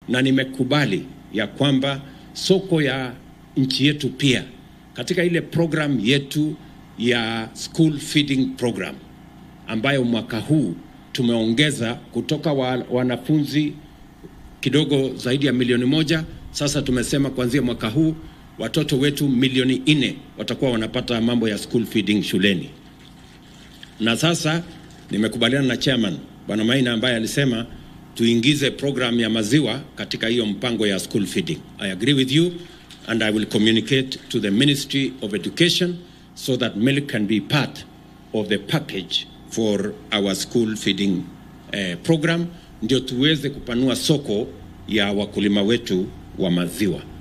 na nimekubali ya kwamba soko ya nchi yetu pia katika ile program yetu ya school feeding program ambayo mwaka huu tumeongeza kutoka wa, wanafunzi kidogo zaidi ya milioni moja. Sasa tumesema kuanzia mwaka huu watoto wetu milioni nne watakuwa wanapata mambo ya school feeding shuleni. Na sasa nimekubaliana na chairman Bwana Maina ambaye alisema tuingize program ya maziwa katika hiyo mpango ya school feeding. I agree with you and I will communicate to the Ministry of Education so that milk can be part of the package for our school feeding eh, program ndio tuweze kupanua soko ya wakulima wetu wa maziwa.